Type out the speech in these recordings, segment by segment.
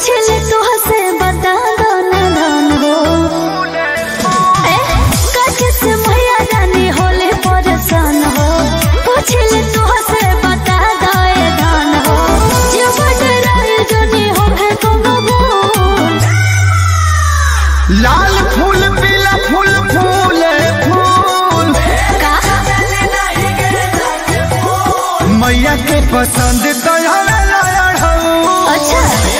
पूछले तुहसे बता दो ना धन हो ए काहे से मैया रानी होले परेशान हो पूछले तुहसे बता दो ए धन हो जीवन राय जनी हो है कोनो भूल लाल फूल पीला फूल फूल फूल का मैया के पसंद दयाला अच्छा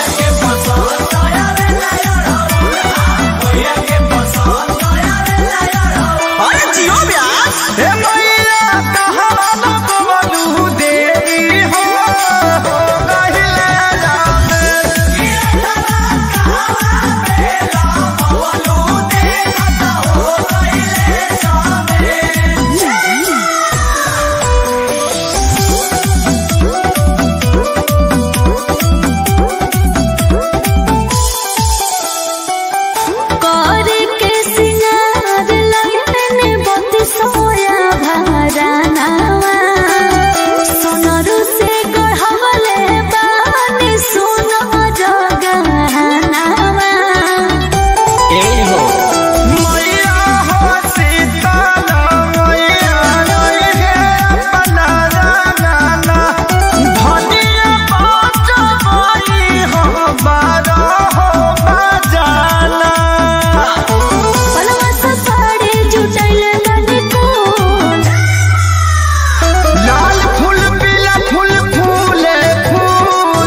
अरे जियो ब्यास ए मैया कहाँ लगवलू देवी हो गहिले जाने करे के सिंगार लगने बत्ती सोया भरानावा सोनरू से गढ़वले बानी सोना जगहनावा मैया हो सीताला मैया रोई है अपना राना धनिया बात बोली हो बारा हो बजाना पलवा से साड़ी जुटैले बनी कोन लाल फूल पीला फूल फूल फूल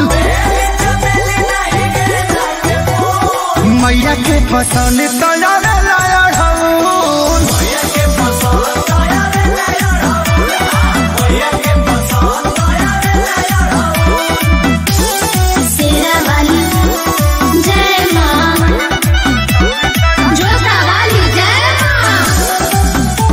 मैया के पसंद तैयार लाया ढूंढ सेरा वाली जय मां जोता वाली जय मां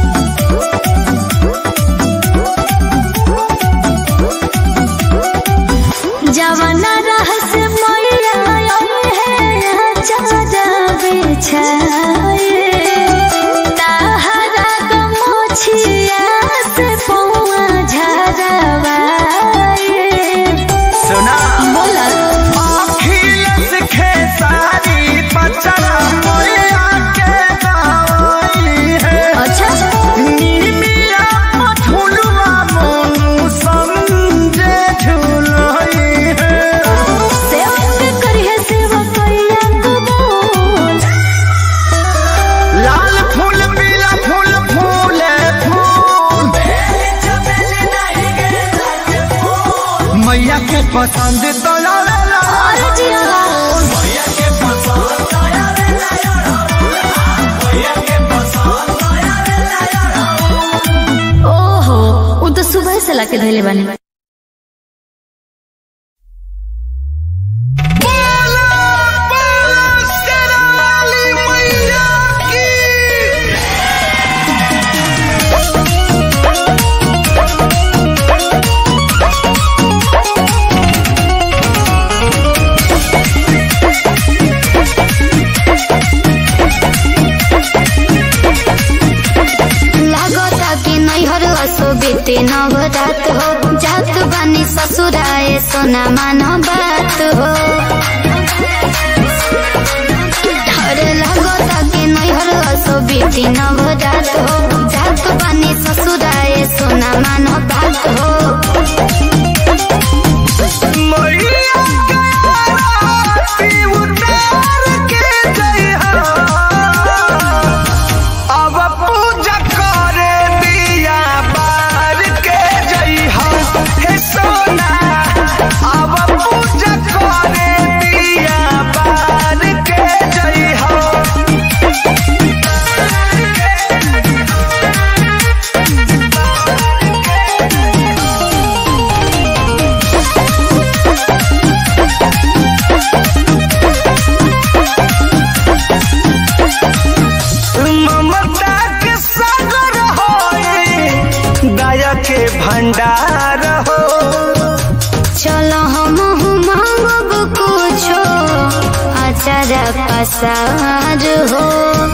जवाना रहस्य मैया है चाचा बिछाए ताहरा गमोछिया से पौआ झरवाए सुना बोला अखिलेश खेसारी पचरा मैया के गाई है अच्छा निमिया पठुलवा मोनू समझे झुलई है सेवा करिए सेवा कैया कबूल लाल फूल पीला फूल फूल फूल मैया के पसंद तो लाला और जिया ओहो उ तो सुबह से लाके धैले बानी लागता कि नैहर असो बीते नवरात हो जात बानी ससुराए सोना मान बात हो अरे लागता कि नैहर असो बीते नवरात हो जात बानी ससुराए सोना मान बात हो मैया के आरती उतार के जइहा अब पूजा करे दिया बार के जइहा हे सोना अब पूजा करे दिया बार के जइहा ममता के सागर होए दया के भंडार हो चलो हम मांगब कुछो अचार पसार हो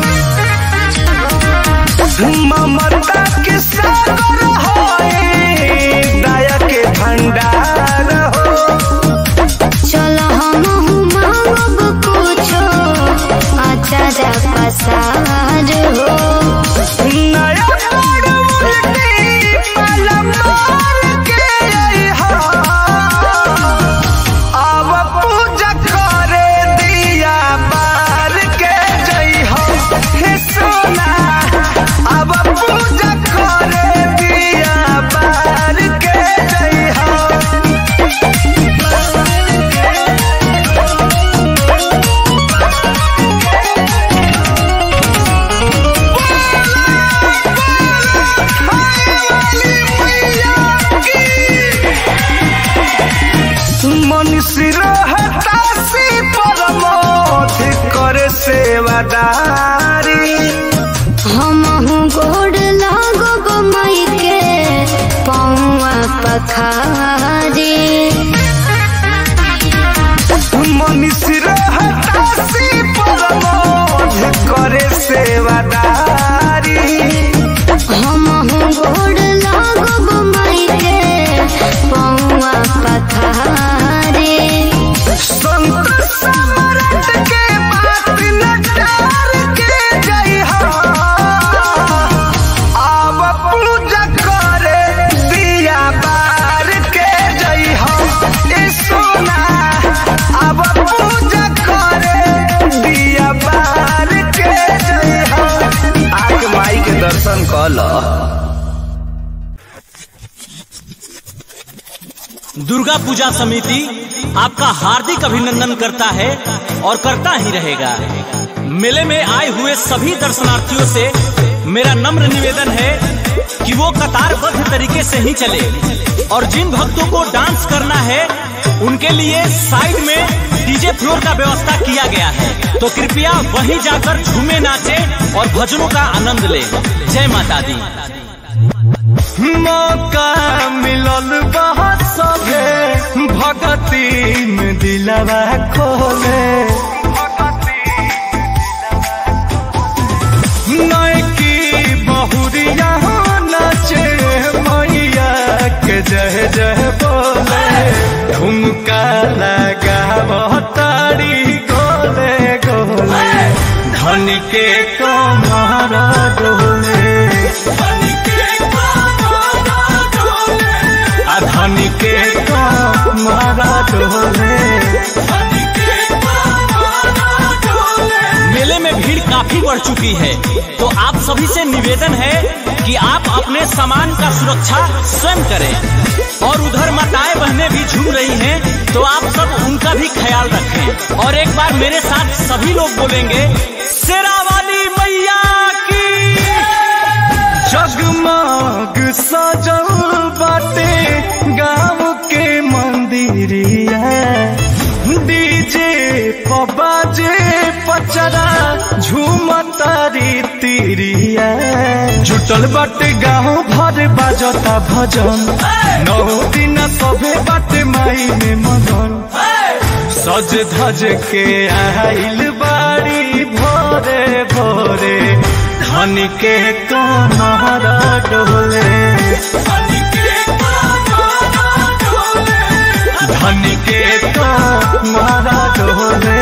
ममता के सागर होए दया के भंडार हो चलो हम सारा पसार हो नया मोड़ उल्टी पल मार के अइहा। अब पूजा करे दिया बार के जइहा। हे सोना, अब पूजा करे दिया बार के जइहा। मनुष्य रहता सी परमोध करे सेवादारी हमहु गोड़ लागब मई के पौआ पखारे मनुष्य रहता सी परमोध करे सेवादारी हमहु गोड़ लागब मई के पौआ पखारे संत सम्राट के बात नकार के जइहा अब पूजा करे दिया बार के जइहा ए सोना अब पूजा करे दिया बार के जइहा आके माई के दर्शन कर लो दुर्गा पूजा समिति आपका हार्दिक अभिनंदन करता है और करता ही रहेगा मेले में आए हुए सभी दर्शनार्थियों से मेरा नम्र निवेदन है कि वो कतारबद्ध तरीके से ही चले और जिन भक्तों को डांस करना है उनके लिए साइड में डीजे फ्लोर का व्यवस्था किया गया है तो कृपया वहीं जाकर झूमे नाचे और भजनों का आनंद ले जय माता दी मौका मिलल बहुत सभे भगती में दिलवा खोले नैकी बहुरिया नचे मैया के जय जय बोले ठुमका लगा तारी गोले गोले धन के कमर डोले धन के कमर डोले मेले में भीड़ काफी बढ़ चुकी है तो आप सभी से निवेदन है कि आप अपने सामान का सुरक्षा स्वयं करें और उधर माताएं बहनें भी झूम रही हैं तो आप सब उनका भी ख्याल रखें और एक बार मेरे साथ सभी लोग बोलेंगे शेरावाली मैया की जगमग सजल बाटे गाँव के मंदिरिया डीजे पबाजे पचरा झूमतारी तिरिया जुटल बाटे गाँव भर बाजता भजन नौ दिन सभे बाटे माई में मगन सज धज के आइल बाड़ी भोरे भोरे धन के कमर डोले धन के कमर डोले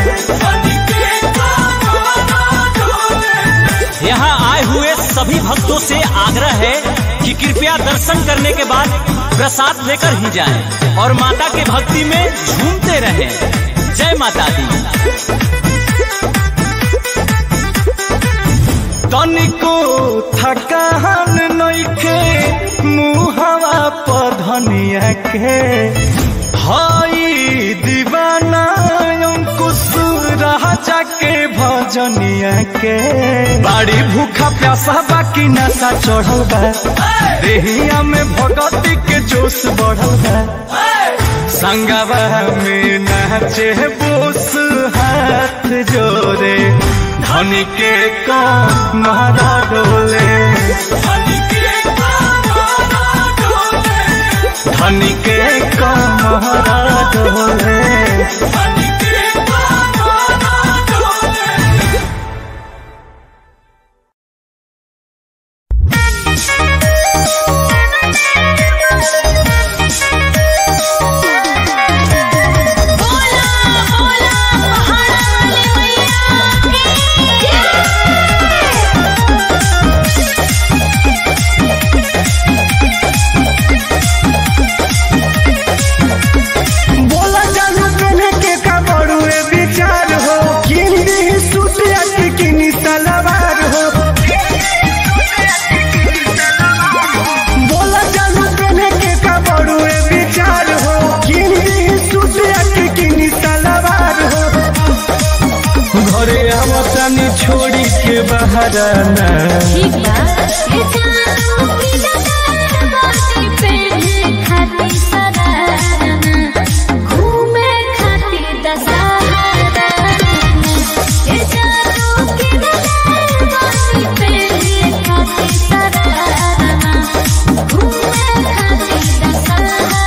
यहाँ आए हुए सभी भक्तों से आग्रह है कि कृपया दर्शन करने के बाद प्रसाद लेकर ही जाएं और माता के भक्ति में झूमते रहें जय माता दी तनिको थकान नइखे मुहवा पधनिया के हई दीवाना अंकुश राजा के भजनिया के बाड़ी भूखा प्यासा बाकी नशा चढ़ल बा देहिया में भगती के जोश बढ़ल बा संगवा में नाचे बोस हाथ जोड़े धन के कमरा डोले धन के कमरा डोले बोला बोला महारानी मैया की तनी छोड़ी के बहराना ठीक बा ए जानू की डगर बाती पे खाती सरारना घूमे खाती दशहरा ए जानू की डगर बाती पे खाती सरारना घूमे खाती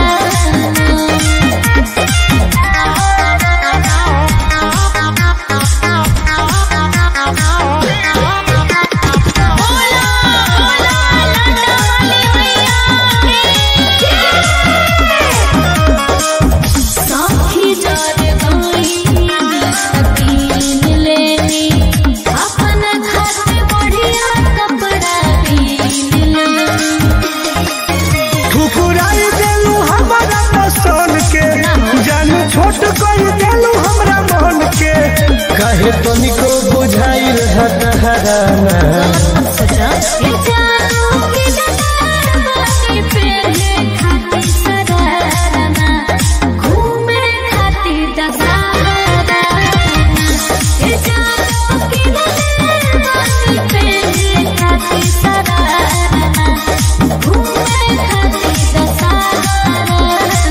साथी जाने गई सकीन लेनी अपन खाते बढ़िया कपड़ा बीन लेनी ठुकुराई देलू हमारा पसंद के जानू छोट कर देलू हमरा मन के कहे तनिको बुझाई रहत हराना ये जानू की डगर बाती पे खाती सरारना घूमे खाती दशहरा ये जानू की डगर बाती पे खाती सरारना घूमे खाती दशहरा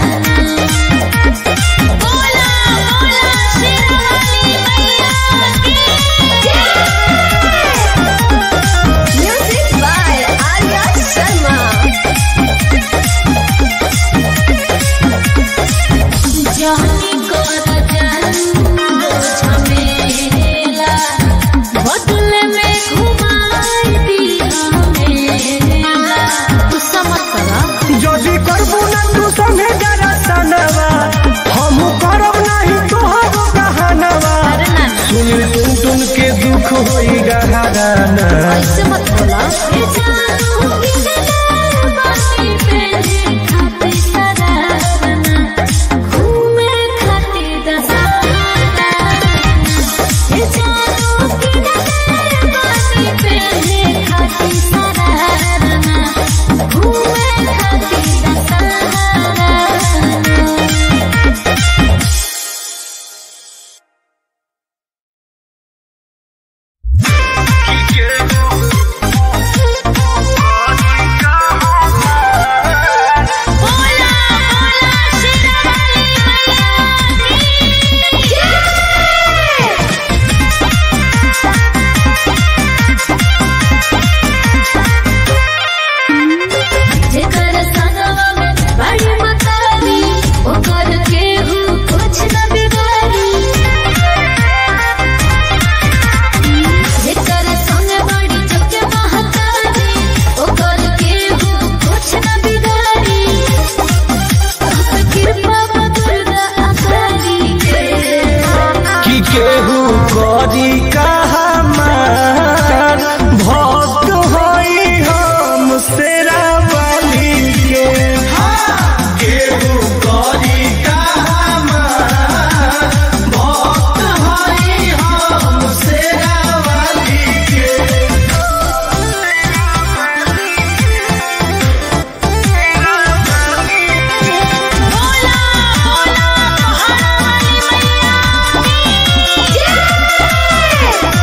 बोला बोला शेरावाली मैया की म्यूजिक बाय आर्या शर्मा जानी को झमेला बदले में घुमाई दिया मेला तू समझ करा जदि करबू ना तू संगे जरा सनवा हम करब नहीं तोहर कहानवा अरे ना सुन टुन टुन के दुख होई गहराना ऐसे मत बोला ये जानू की डगर बाती पे खाती सरारना घूमे खाती दशहरा ये जानू की डगर बाती पे खाती सरारना घूमे खाती दशहरा बोला बोला शेरावाली मैया की जेकर संगवा में बड़ी मतारी ओकर केहू कुछ न बिगाड़ी जेकर संग बड़ी चुके महतारी ओकर केहू कुछ न बिगाड़ी कृपा दुर्गा अकाली के कि केहू करी कहामार भक्त होई हम सेरा वाली के केहू करी कहामार भक्त होई हम सेरा वाली के बोला बोला महारानी मैया की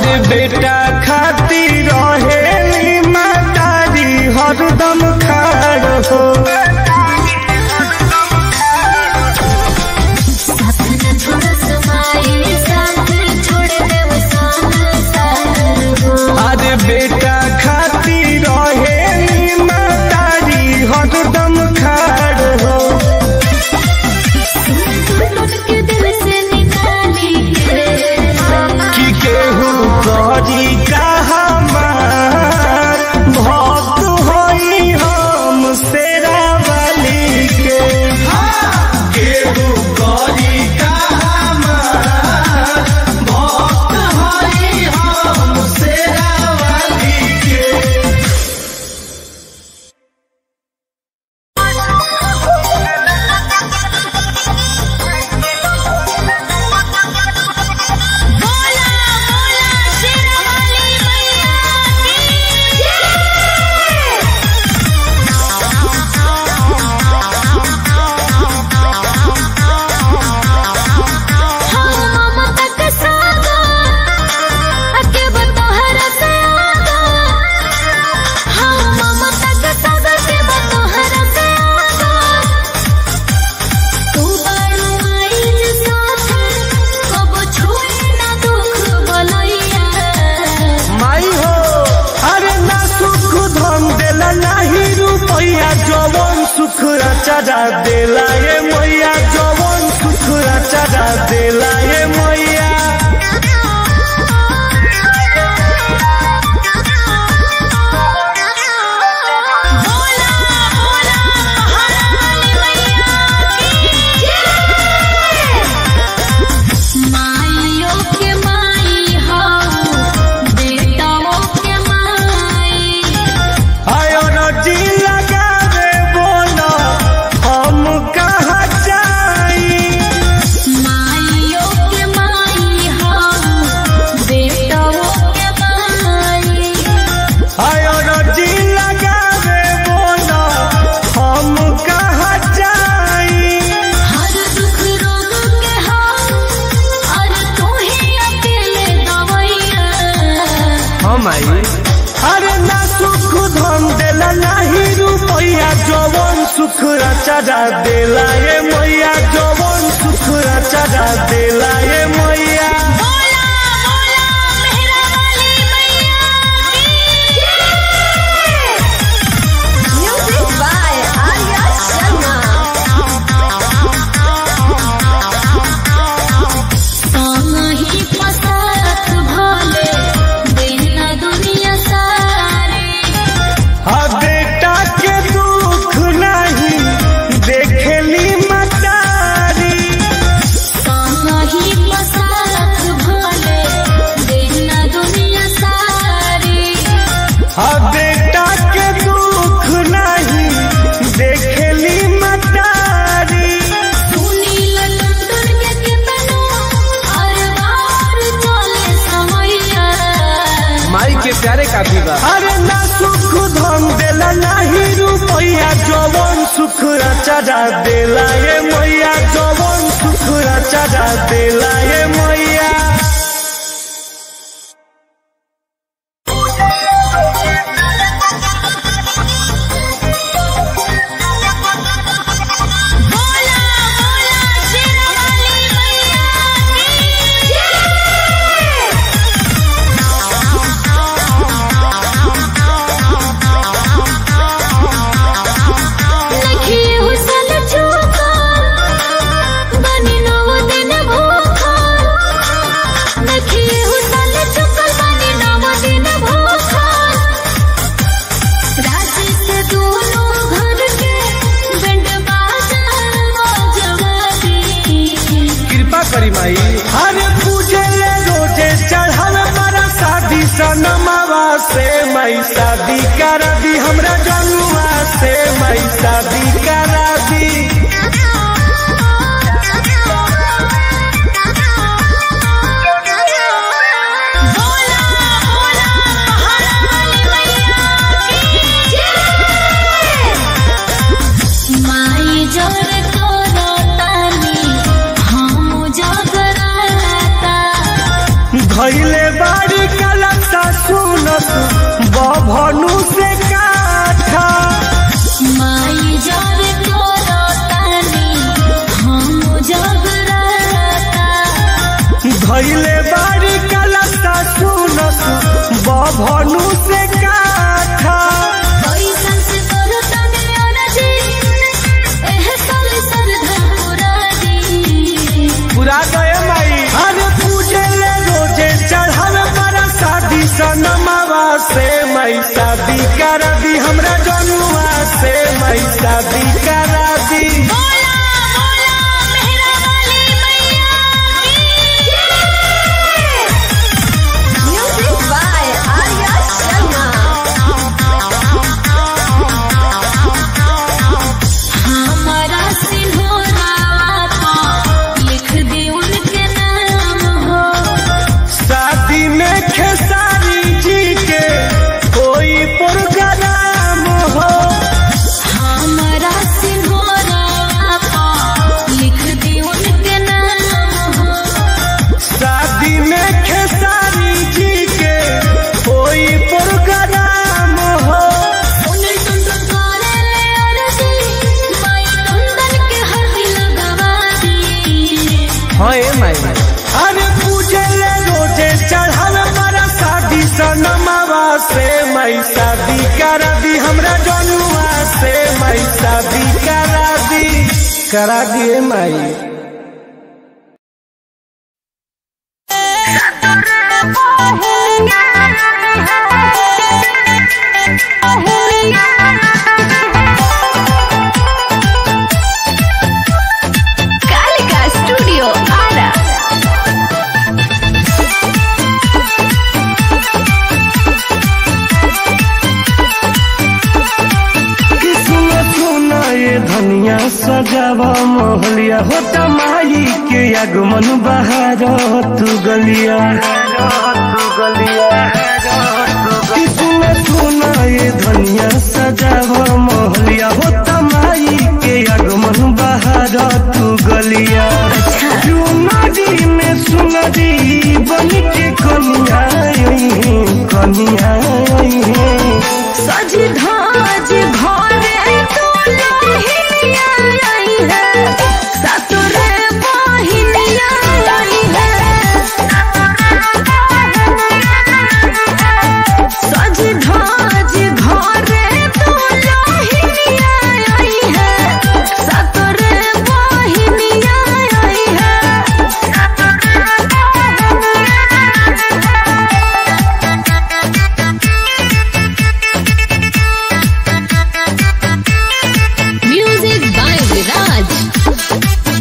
अरे बेटा खाती रहेली मातारी हरदम खाड़ हो साथ न छोड़ समाए साथ छोड़ देव संसार हो अरे बेटा खाती रहेली मातारी हरदम खाड़ हो लुट के दिल से निकाली के कि केहू करी का हमार भक्त होई हम सेरा वाली के केहू करी का हमार भक्त होई हम सेरा वाली के बोला बोला शेरावाली मैया की हम ममता के सागर अके बतोहर से आगर हम ममता के सागर के बतोहर से आगर तू बड़ माइल साथे कब छुए ना दुख बलैया माई हो अरे ना सुख धन देला नाही रुपैया जवन सुख चढ़ा देला ये मैया जवन सुख चढ़ा देला ये मैया बोला बोला हरवाली मैया की माइयो के माई हो बेटाओ के माई आयो नदी लगावे बोला हम कहाँ जाई माइयो के माई हो बेटाओ के माई आयो नदी लगावे बोला हम कहाँ जाई हर दुख रोग के हो और तू ही अकेले दवैया हम आई अरे ना सुख धन देला नाही रुपैया जवन सुख चढ़ा देला ये मैया जवन सुख चढ़ा देला ये मैया बोला बोला मेहरा वाली मैया की म्यूजिक बाय आर्या शर्मा ही पसारत भोले दिन दुनिया सारी आ बेटा के दुख नहीं देखेली मतारी ही पसारत भोले दिन दुनिया सारी आ बेटा के दुख नहीं देखेली मतारी सुनी लंदन के कितनो और बाहर चले समैया माई के प्यारे काफी बा अरे ना सुख धन देला नहीं रुपैया जवन सुख चढ़ा देला ये मैया जवन सुख चढ़ा देला ये मैया बोला बोला शेरावाली मैया की लखी हुसल चूका बनी नौ दिन भूखा करा दी हमरा जनुआ से मई शादी करा दी बोला बोला मेहरा वाली मैया म्यूजिक बाय आर्या शर्मा हमारा सिंहोरावा को लिख दी उनके नाम हो शादी में खेसारी जी के कोई प्रोग्राम हो हमारा सिंहोरावा को लिख दी उनके नाम हो शादी में खेसारी जी के कोई प्रोग्राम हो उन्हें टुनटुन करे ले अर्जी माई कुंदन के हल्दी लगवा दी अरे पूजे ले रोजे चढ़ावे मारा शादी सनमावा से मई शादी करा दी हमरा जनुआ से मई शादी करा दी करा दिए माई कालिका स्टूडियो आरा किस्म सुना ये धनिया सजावा मोहलिया होता माई के आगमन बहार तू गलिया किस्म सुना ये धनिया सजावा मोहलिया होता माई के आगमन बहार तू गलिया चुनरी में सुनरी बन के कनिया आई है, कनिया आई है। सज धाज घरे दुल्हनिया आई है ससुरे बहिनिया आई है सज धाज घरे दुल्हनिया आई है ससुरे बहिनिया आई है Music by Viraj.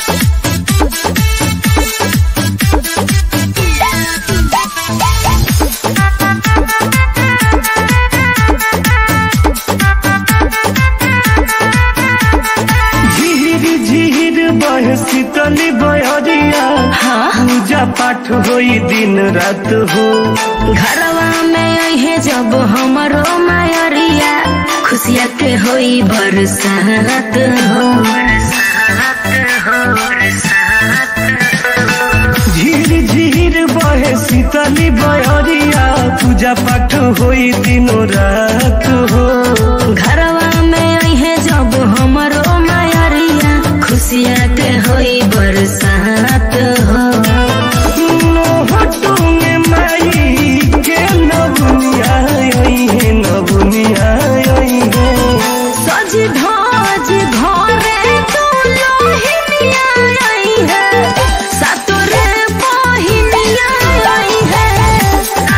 झीर झीर बह शीतली बहरिया पूजा पाठ होई दिन रात हो घरवा में अहे जब हमरो मायरिया खुशिया के होई बरसात हो झीर झीर बहे शीतली बहरिया पूजा पाठ होई दिन रात हो घरवा में अहे जब हमरो मायरिया खुशिया के होई बरसात हो नोहटू में माई के नबुनिया आई है नबुनिया आई है सज धाज घरे दुल्हनिया आई है सतुरे बहिनिया आई है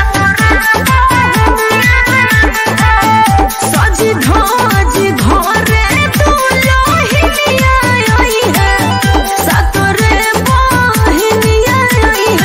सज धाज घरे दुल्हनिया आई है सतुरे बहिनिया आई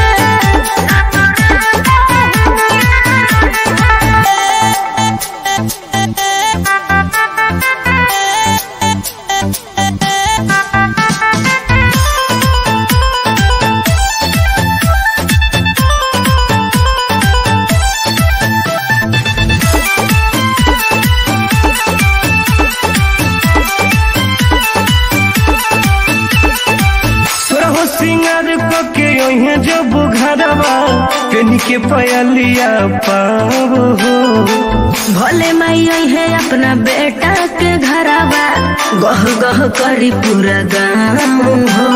तोरहो सिंगार पके ओहे जब घरवा पेनी के पयलिया पाव हो भोले माई आई है अपना बेटा के घरवा गह गह करी पूरा गाँव हो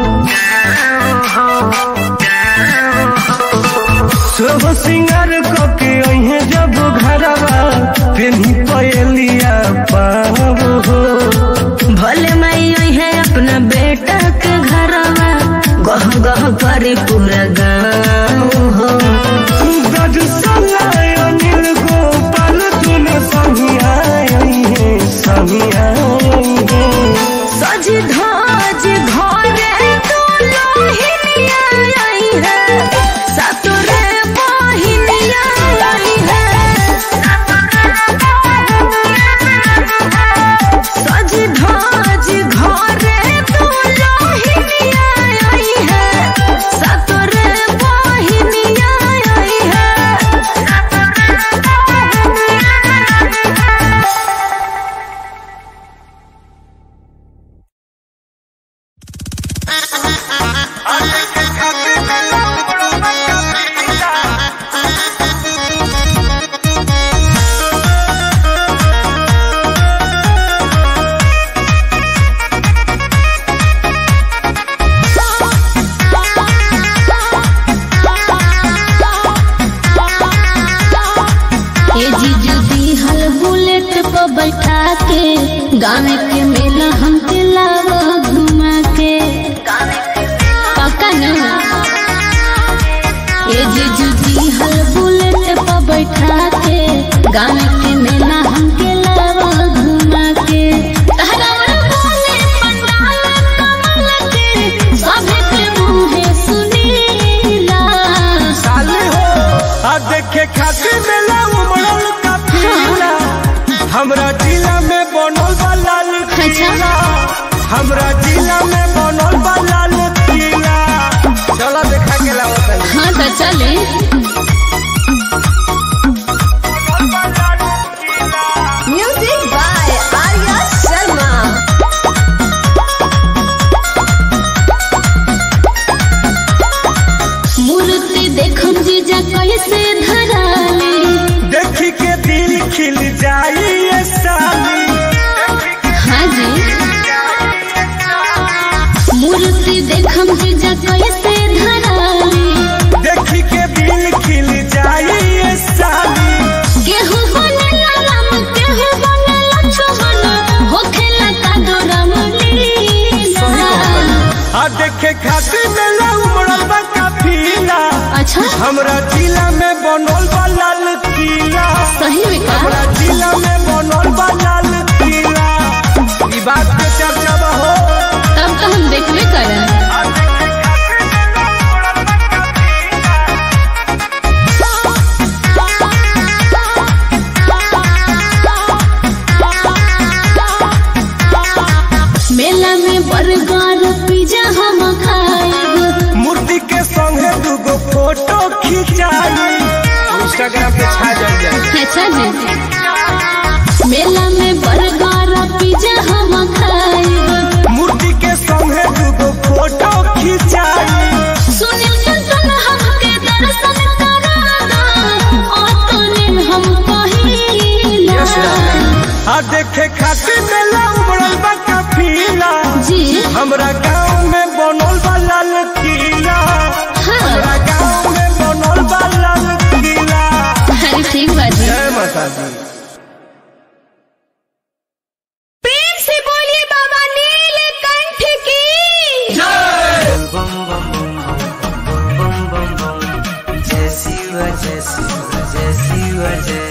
सोहो सिंगार पके ओहे जब घरवा पेनी पयलिया पाव हो भोले माई आई है अपना बेटा के घरवा गह गह करी पूरा गाँव हो गज सलाय अनिल गोपाल तूने सा गाँव के मेला हमके लावा घुमा के पक्का न ए जीजू जी हल बुलेट पर बैठा के गाँव के मेला हमके लावा घुमा के तहरा बोले पंडाल कमल के सभे के मुहे सुनीला साले हो आ देखे खातिर मेला उमड़ल का फीला हमरा जिला में बनल बा लाल किला हमरा जिला में बनल बा लाल किला चलो देखा के लाओ तनी हाँ तो चले म्यूजिक बाय आर्या शर्मा मूर्ति देखम जीजा कैसे धराले देखी के दिल खिल जाई ये साली हाँ जी मूर्ति देखम जीजा कैसे धराले देखी के दिल खिल जाई ये साली गेहूं बनेला राम गेहूं बनेला चुवन होखेला का दोरम लीला आ देखे खातिर मेला उमड़ल बा काफिला अच्छा हमरा जिला में बनल बा लाल किला सही में का हमरा जिला में बनल बा लाल किला ई बात के चर्चा बा हो तब तो हम देखबे करन मेला में बर्गर पिज्जा हम खाएब मूर्ति के संगे दूगो फोटो खिंचाई इंस्टाग्राम पे छा जाए जाए अच्छा जी मेला में बर्गर पिज्जा हम खाएब मूर्ति के संगे दूगो फोटो खिंचाई सुनील चंचल हमके दर्शन करा दो अतने हम कहिला आ देखे खातिर मेला उमड़ल बा काफिला जी हमरा गांव में बनल बा लाल किला हाँ हमरा गांव में बनल बा लाल किला अरे ठीक बात जी जय माता दी प्रेम से बोलिए बाबा नीलकंठ की जय शिव जय शिव जय शिव जय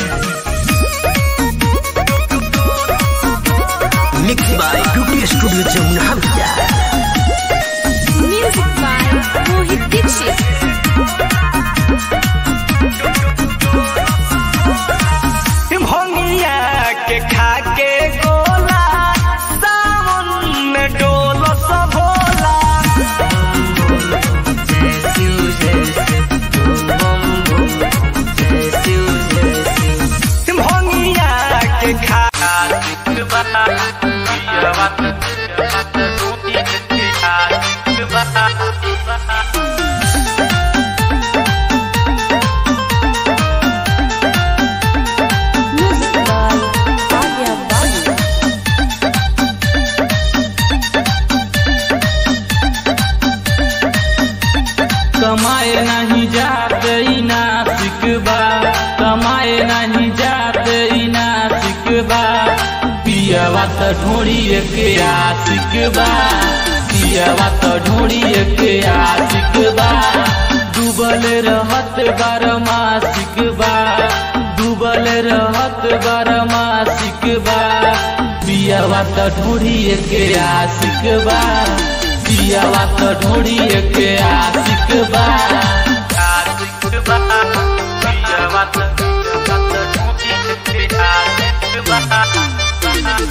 mix by Dubi studio Jamuna Bihar music by Mohit Dixit भंगिया के खा के गोला सावन में डोल सब होला जय शिव जय शिव बम बम जय शिव जय शिव भंगिया के खा म्यूजिक बाय आर्या बाबू कमाए नहीं जाते ई नासिक बा कमाए नहीं जाते ई नासिक बा पियवा त ढोड़िए के आशिक बा पियवा त ढोड़िए के आशिक बा डूबल रहत बारमासिक बा डूबल रहत बारमासिक बा पियवा त ढोड़िए के आशिक बा पियवा त ढोड़िए के आशिक बा आशिक बा पियवा त ढोड़िए के आशिक बा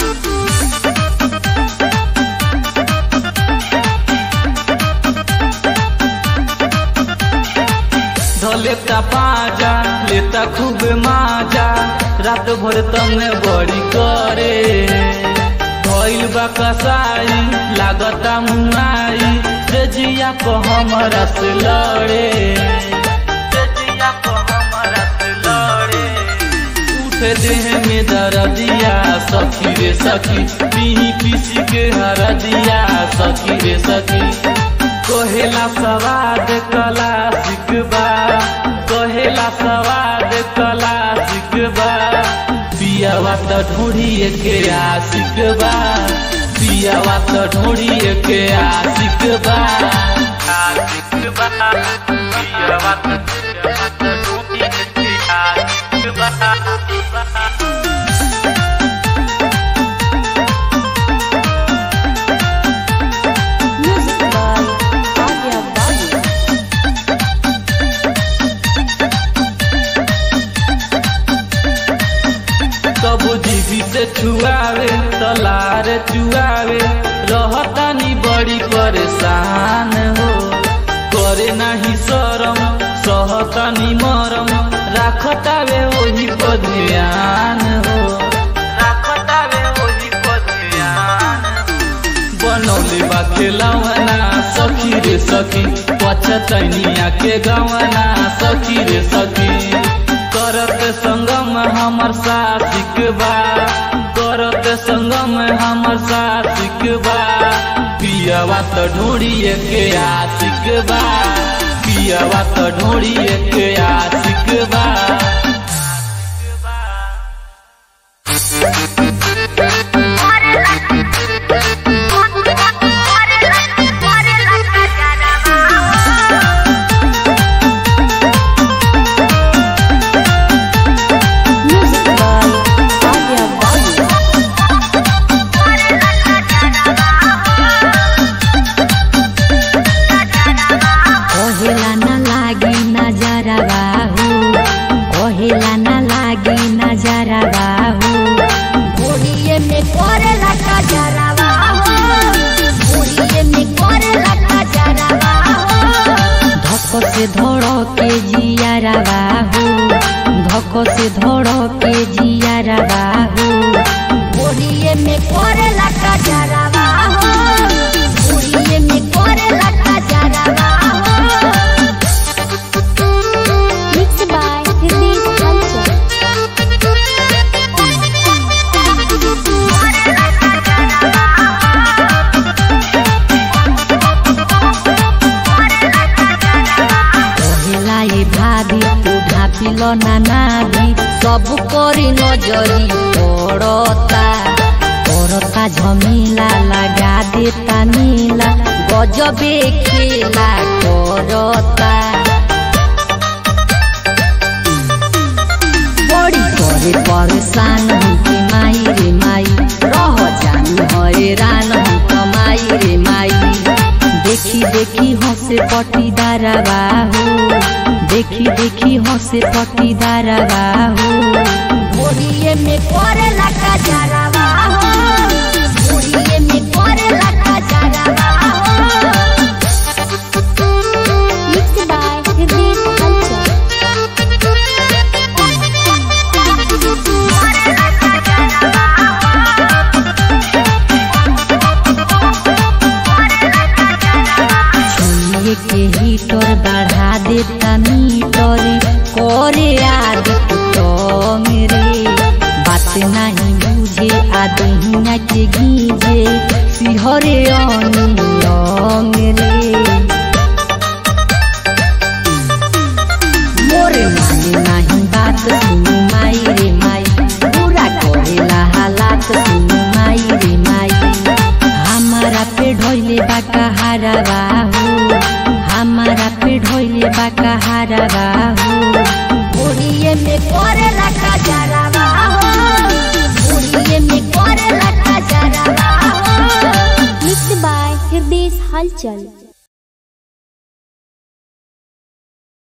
धलेता पाजा लेता खूब माजा रात भर तमे बड़ी करे भइल बा कसाई लागता मुआई से जिया को हमरा से लड़े से जिया को हमरा से लड़े उठे देह में दर्दिया सखी रे सखी पीही पीसी के हरदिया सखी रे सखी कहेला सवाद कला सिकबा कहेला सवाद कला सिकबा पिया पियावा त ढोड़िए के आशिक बा पियावा त ढोड़िए के आशिक बा आशिक बा पियावा त पियावा त ढोड़िए के आशिक बा Music by Arya Babu. कबो जीवी से छुआवे तलार चुआवे रहतानी बड़ी परेशान हो करे नाही शरम सहतानी मरम राखतावे ओही पर ध्यान हो राखतावे ओही पर ध्यान बनौले बा खेलवना सखी रे सखी पछतैनिया के गवना सखी रे सखी करत संगम हमर सासिक बा करत संगम हमर सासिक बा पियावा त ढोड़िए के आशिक बा पियावा त ढोड़िए के आशिक बा Music by Arya Babu. कहेला न लागी नजरा बाहू कहेला न लागी नजरा बाहू घोड़िए में करेला का जरावा हो घोड़िए में करेला का जरावा हो धक से धड़ के जियारा बाहू धक से धड़ के जियारा बाहू घोड़िए में करेला का जरावा हो घोड़िए में करेला का जरावा हो Mixed by Hitesh Culture. कहेला ये भाभी तू ढापिल ना नाभी सब करी नजरी पड़ता करता झमीला लगा देता नीला गजबे खेला करता बड़ी करे परेशान हूँ कि माई रे माई रह जानी हैरान हूँ कमाई रे माई देखी देखी हंसे पटीदार बाहू देखी देखी हंसे पटीदार बाहू घोड़िए में करेला का जरावा हो घोड़िए में करेला का जरावा हो Mixed by Hitesh Culture. छुए के हीटर बढ़ा देता मीटर करे आदि तो मेरे बात नहीं बुझे आदहिया के गीजे सिहरे अनियम रे मोरे माने नहीं बात सुनु माई रे माई पूरा करेला हालात सुनु माई रे माई हमारा पे ढोइले बाका हारा बाहू हमारा पे ढोइले बाका हारा बाहू घोड़िए में करेला का जरावा हो घोड़िए में करेला का जरावा हो Mixed by Hitesh Culture.